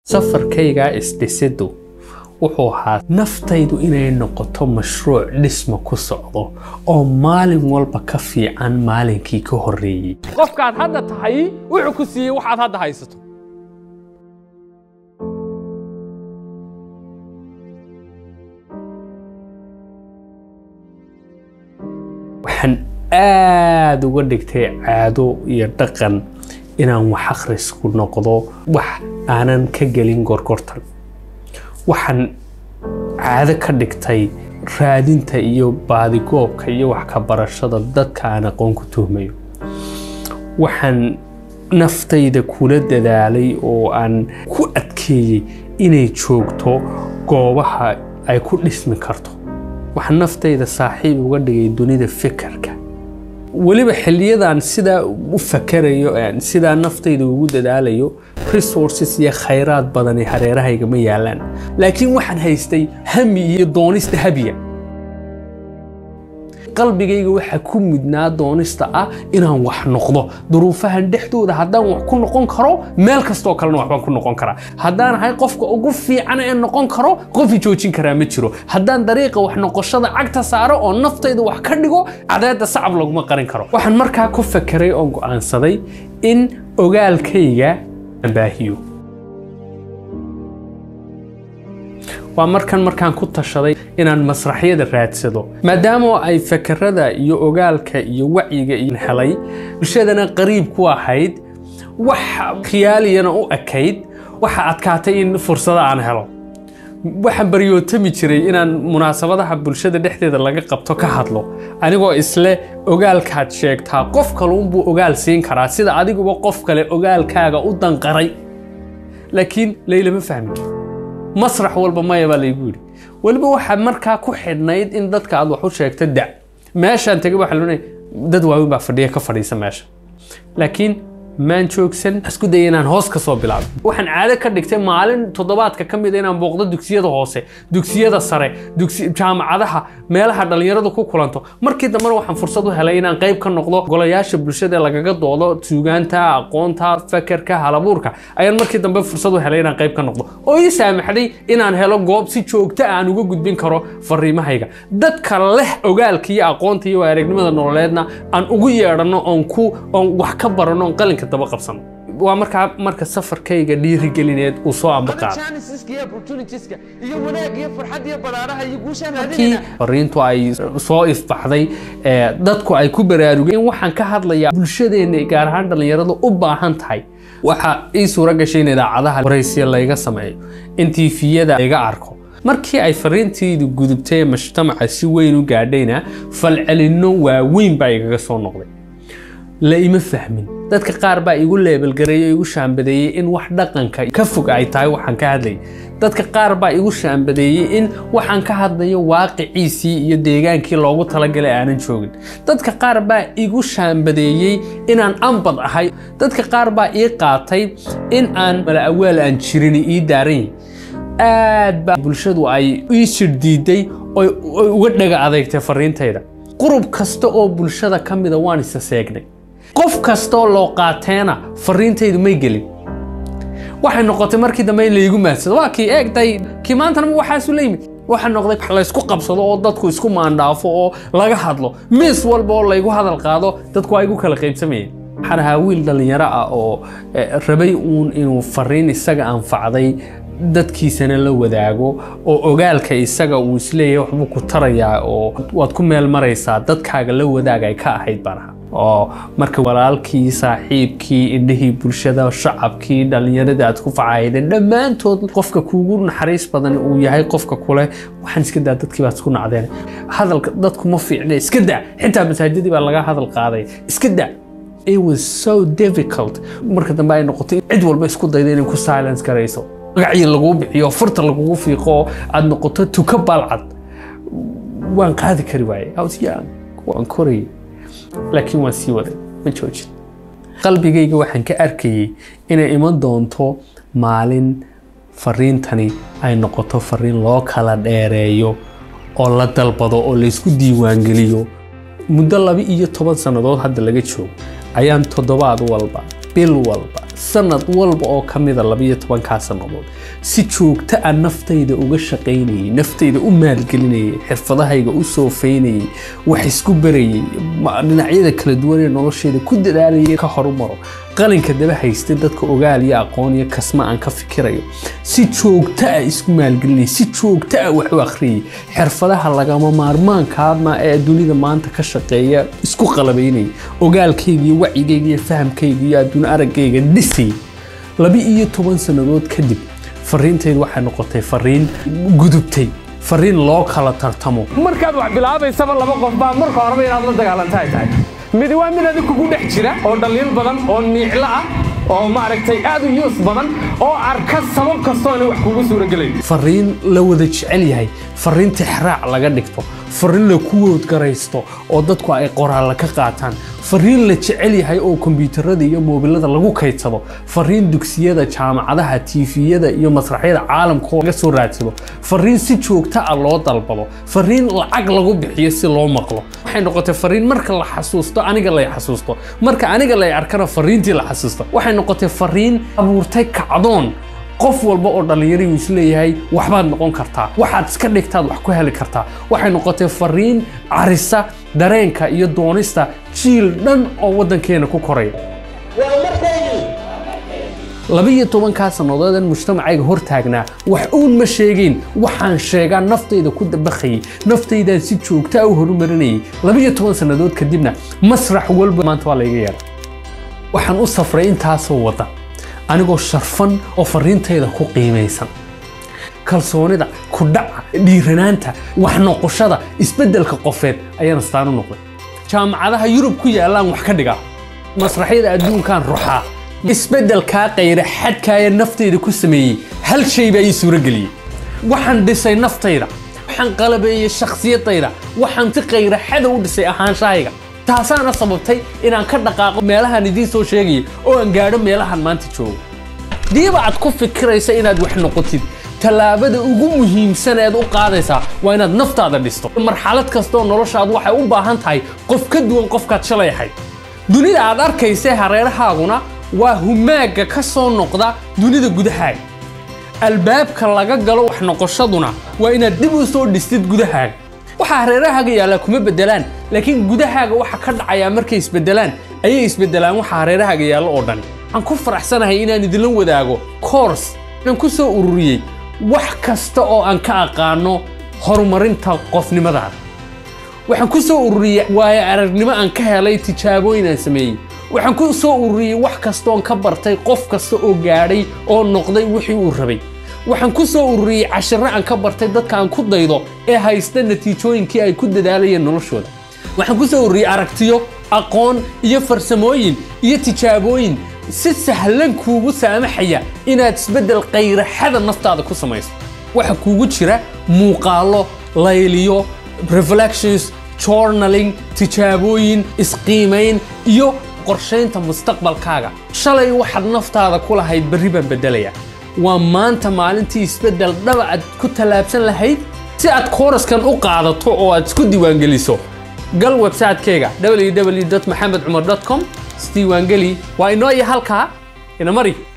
safarkaygaa isdhisidu wuxuu ahaa naftaydu inay noqoto mashruuc dhisma ku socdo oo maalin walba ka fiican maalinkii ka horreeyey qofkaad hadda tahay wuxuu ku siiyey waxaad hadda haysato waxaan aada uga dhigtay caado iyo dhaqan inaan wax akhrisku noqdo wax aanan ka gelin gorgortan waxaan caado ka dhigtay raadinta iyo baadigoobka iyo wax ka barashada dadka aan aqoon ku tuhmayo waxaan naftayda kula dadaalay oo aan ku adkeeyey inay joogto goobaha ay ku dhismi karto waxaan naftayda saaxiib uga dhigay dunida fikirka weliba xilliyadaan sidaa u fakarayo sidaa naftayda ugu dadaalayo resources iyo khayraad badani hareerahayga ma yaalaan laakiin waxaan haystay hami iyo doonista habiya qalbigayga waxaa ku mudnaa doonista ah inaan wax noqdo duruufahan dhexdooda haddaan wax ku noqon karo meel kastoo kalena waxbaan ku noqon karaa haddaan ahay qofka ugu fiican ee noqon karo qofi joojin karaa ma jiro haddaan dariiqa wax noqoshada cagta saaro oo naftayda wax ka dhigo cadeedda sacab laguma qarin karo waxaan markaa ku fakeray oo go'aansaday in ogaalkayga baahiyo waa markan markaan ku tashaday inaan masraxyada raadsado maadaama ay fakerada iyo ogaalka iyo wacyiga helay bulshadana qariib ku ahayd wax khiyaaliyana u ekayd waxa adkaatay in fursado aan helo waxaan baryootami jiray inaan munaasabadaha bulshada dhexdeeda laga qabto ka hadlo anigoo isle ogaalkaad sheegtaa qof kaluunbuu ogaal siin karaa sida adiguba qof kale ogaalkaaga u danqaray laakiin laylama fahmin masrax walba maya baa laygu yidhi weliba waxaa markaa ku xidhnayd in dadka aad wax u sheegto da meeshaan tegay waxaa loonaya dad waaweyn baa fadhiya ka fadhiisa meesha laakiin maan joogsan isku daya inaan hoos ka soo bilaabo waxaan caado ka dhigtay maalin toddobaadka ka mid a inaan booqdo dugsiyada hoose dugsiyada sare jaamacadaha meelaha dhallinyaradu ku kulanto markii dambena waxaan fursad u helay inaan qayb ka noqdo golayaasha bulshada lagaga doodo suugaanta aqoonta fakerka halabuurka ayaan markii dambe fursad u helay inaan qayb ka noqdo oo ii saamaxday inaan helo goob si joogto aan uga gudbin karo fariimahayga dadka leh ogaalka iyo aqoonta iyo aragnimada nololeedna aan ugu yeedhanno oon ku oon wax ka baranno oon qalinka daba qabsano waa markaa marka safarkayga dhiirigelineed uu soo ambaqaado markii fariintu ay soo ifbaxday dadku ay ku baraarugeen waxaan ka hadlayaa bulshadeenna gaar ahaan dhallinyaradu u baahan tahay waxaa ii suura gashay in idaacadaha waraysiya layga sameeyo in tiifiyada layga arko markii ay fariintaydu gudubtay ee mujtamaca si weyn u gaadhayna falcelinno waaweyn baa igaga soo noqday la ima fahmin dadka qaar baa igu leebelgareeyey oo igu shaambadeeyey in wax dhaqanka ka fog ay tahay waxaan ka hadlayay dadka qaar baa igu shaambadeeyey in waxaan ka hadlayo waaqiciisii iyo deegaankii loogu talagalay aanan joogin dadka qaar baa igu shaambadeeyey inaan ambad ahay dadka qaar baa ii qaatay in aan mala'awaal aan jirin ii daaran yahay aad baa bulshadu ay ii shirdiiday oy uga dhaga adeegtay fariintayda qurub kasta oo bulshada ka mida waan isa seegnay qof kastaoo loo qaateena fariintaydu may gelin waxay noqotay markii dambe in laygu maadsado waa kii eegday kii maantana waxaasu la yimid waxa noqday laysku qabsado oo dadku isku maandhaafo oo laga hadlo miis walba oo laygu hadal qaado dadku waa igu kala qaybsamayeen waxaan ahaa wiil dhallinyaro ah oo rabay uun inuu fariin isaga anfacday dadkiisana la wadaago oo ogaalka isaga uu isleeyahay waxbuu ku tarayaa oo waad ku meel maraysaa dadkaaga la wadaag ay ka ahayd baan ahaa oo marka walaalkii saaxiibkii indhihii bulshada shacabkii dhallinyaradii aad ku facahaydeen dhammaantood qofka kuugu naxariis badan uu yahay qofka kule waxaan iska daa dadkii baad isku nacdeen hadalka dadku ma fiicne iska daa xitaa masaajidii baa laga hadal qaaday iska daa it was so difficult marka dambe ay noqotay cid walba isku dayda inay ku silence garayso magacii laguu bixiyo furta lagugu fiiqo aad noqoto tuka baalcad waan qaadi kari waaye waan korayay laakiin waan sii waday ma joojin qalbigayga waxaan ka arkayay inay iman doonto maalin fariintani ay noqoto fariin loo kala dheereeyo oo la dalbado oo laysku diiwaangeliyo muddo laba iyo toban sannadood hadda laga joogo ayaan toddobaad walba bil walba sanad walba oo ka mida labiyo tobankaa sannadood si joogto a naftayda uga shaqaynayay naftayda u maalgelinayay xirfadahayga u soofeynayay wax isku barayay ma- dhinacyada kala duwan ee nolosheeda ku dadaalayay ka horumaro qalinka daba haystay dadka ogaal iyo aqoon iyo kasma aan ka fikirayo si joogto ah isku maalgelinayay si joogto ah wax u akhriyay xirfadaha lagama maarmaankaama ee dunida maanta ka shaqeeya isku qalabaynayay ogaalkayga iyo wacyigayga iyo fahamkayga iyo adduun araggayga dhisay laba iyo toban sannadood kadib fariintaydu waxay noqotay fariin gudubtay fariin loo kala tartamo markaad wax bilaabaysaba laba qof baa marka horeba inaad la dagaalanta ay tahay midi waa mid adig kugu dhex jira oo dhaliil badan oo niiclo ah oo maaragtay aad u yuus badan oo arka sabab kastoona wax kugu suuragelayn fariin la wada jecel yahay fariin tixraac laga dhigto fariin la kuwood garaysto oo dadku ay qoraalla ka qaataan fariin la jecel yahay oo kombiyuutarada iyo moobilada lagu kaydsado fariin dugsiyada jaamacadaha tiifiyada iyo masraxyada caalamka oo laga soo raadsado fariin si joogto ah loo dalbado fariin lacag lagu bixiyo si loo maqlo waxay noqotay fariin marka la xasuusto aniga lay xasuusto marka aniga lay arkana fariintii la xasuusto waxay noqotay fariin abuurtay kacdoon qof walba oo dhallinyari uu isleeyahay waxbaad noqon kartaa waxaad iska dhigtaad wax ku heli kartaa waxay noqotay fariin carisa dareenka iyo doonista jiil dhan oo waddankeena ku koraya labiyo tobankaa sannadood in mujtamacayga hor taagnaa wax uun ma sheegayn waxaan sheegaa naftayda ku dabaqayay naftaydaan si joogta ah u horumarinayay labiyo toban sannadood kadibna masrax walba maanta waa layga yeera waxaan u safray intaasoo wadda anigoo sharfan oo fariintayda ku qiimaysan kalsoonida ku dhaca dhiiranaanta wax noqoshada isbeddelka qofeed ayaan astaan u noqday jaamacadaha yurub ku yaallaan wax ka dhigaa masraxyada adduunkaan ruxaa isbeddelkaa qayra xadkaaya naftayda ku sameeyey hal shay baa ii suurageliyey waxaan dhisay naftayda waxaan qalabeeyey shakhsiyadayda waxaan si qayra xada u dhisay ahaanshahayga taasaana sababtay inaan ka dhaqaaqo meelahaan idiin soo sheegayay oo aan gaadho meelahan maanta joogo diiba aad ku fikiraysa inaad wax noqotid tallaabada ugu muhiimsan eed u qaadaysaa waa inaad naftaada dhisto marxalad kasta oo noloshaadu waxay u baahan tahay qof ka duwan qofkaad shalay ahayd dunida aad arkaysee hareerahaaguna waa humaaga ka soo noqda dunida gudahaaga albaabka laga galo wax noqoshaduna waa inaad dib u soo dhistid gudahaaga waxaa hareerahaaga yaallaa kuma beddelaan laakiin gudahaaga waxa ka dhacayaa markay isbeddelaan ayay isbeddelaan waxa hareerahaaga yaallo oo dhan waxaan ku faraxsanahay inaan idinla wadaago koors inaan ku soo ururiyey wax kasta oo aan ka aqaano horumarinta qofnimadaada waxaan ku soo ururiyey waayo aragnimo aan ka helay tijaabooyin aan sameeyey waxaan ku soo ururiyey wax kasta oon ka bartay qof kasta oo gaadhay oo noqday wixii uu rabay waxaan ku soo ururiyey cashirro aan ka bartay dadka aan ku daydo ee haysta natiijooyinkii ay ku dadaalayeen noloshooda waxaan ku soo ururiyey aragtiyo aqoon iyo farsamooyin iyo tijaabooyin si sahlan kuugu saamaxaya inaad isbeddel qayraxada naftaada ku samayso waxa kuugu jira muuqaallo layliyo reflections journaling tijaabooyin isqiimayn iyo qorshaynta mustaqbalkaaga shalay waxaad naftaada ku lahayd berri baan beddelaya waa maanta maalintii isbeddel dhaba aad ku tallaabsan lahayd si aad kooraskan u qaadato oo aad isku diiwaangeliso gal website-kayga www maxamed cumar com isdiiwaangeli waa inoo iyo halkaa ina mari